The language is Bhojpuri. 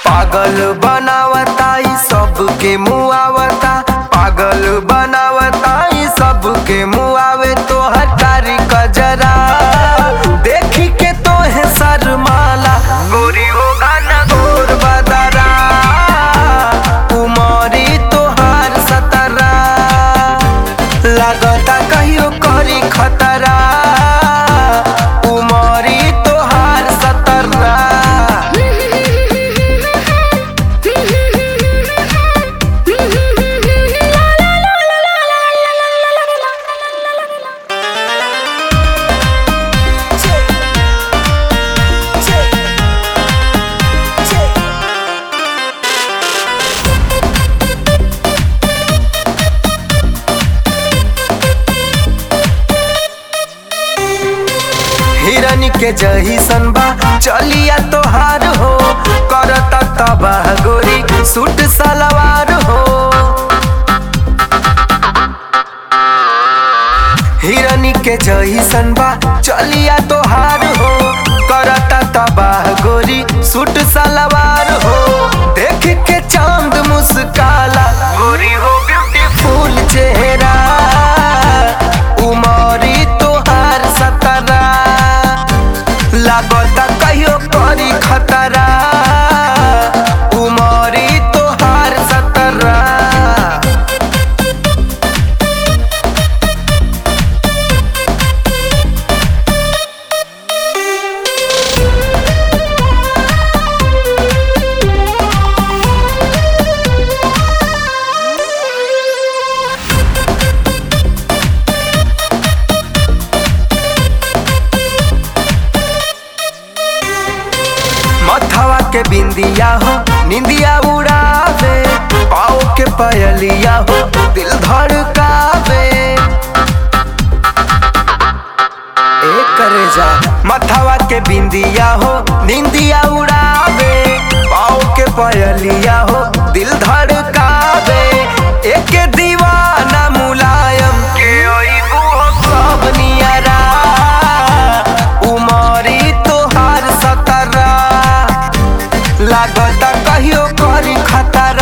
पागल बनावता ई सबके मुआवता पागल बनावता ई सबके मुआवे तो हटारी कजरा देखी के तो है शर्माला गोरी हो गाना गोर बदरा उमरी तोहार सतरा लागता कहियो करी खतरा उमरी तोहार सतरा हिरनी के जहीसन बा चलिया तोहार हो करता तबाह गोरी सूट सलवार हो हिरनी के जहीसन बा चलिया तोहार हो करता तबाह गोरी सूट सलवार हो देख के चांद मुस्काला गोरी हो ब्यूटीफुल चेहरा उमरी तोहार सतरा लागता कहियो करी खतरा उमरी तोहार सतरा मथवा के बिंदिया हो निंदिया उड़ावे पाओ के पयलिया हो दिल धड़कावे ए करे जा मथवा के बिंदिया हो निंदिया उड़ावे पाओ के पयलिया हो दिल धड़कावे एक दीवाना मुलायम के ओइबू हो सब नियरा उमरी तोहार सतरा लागता कहियो करी खतरा